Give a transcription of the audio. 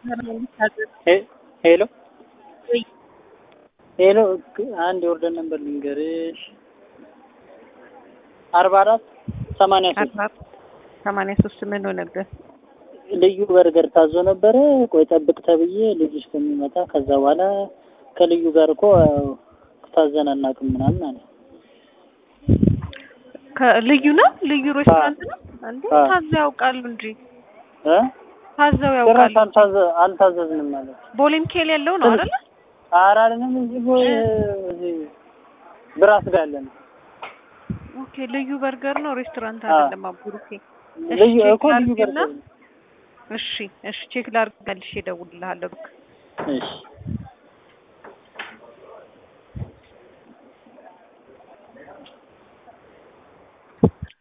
ሄሎ ሄሎ አንድ የኦርደር ነበር ልንገርሽ አርባ አራት ሰማንያ ሶስት ሰማንያ ሶስት ምን ሆነብህ? ልዩ በርገር ታዞ ነበረ። ቆይ ጠብቅ ተብዬ ልጁ እስከሚመጣ ከዛ በኋላ ከልዩ ጋር እኮ ታዘን አናውቅም ምናምን አለ። ልዩ ነው ልዩ ሬስቶራንት ነው እንዴ? አዎ። ታዘው ያውቃሉ እንጂ እ ታዘው ጭራሽ ያውቃሉ። አልታዘ- አልታዘዝንም ማለት ቦሌ ሚካኤል ያለው ነው አይደለ? ኧረ አይደለም እዚህ ቦ- እዚህ ብራስ ጋር ያለ ነው። ኦኬ ልዩ በርገር ነው ሬስቶራንት አዎ። አይደለም። አቡሩኬ እሺ፣ ልዩ ቼክ እኮ ልዩ ላድርግና- በርገር ነው። እሺ እሺ ቼክ ላድርግ መልሼ እደውልልሃለሁ። እሺ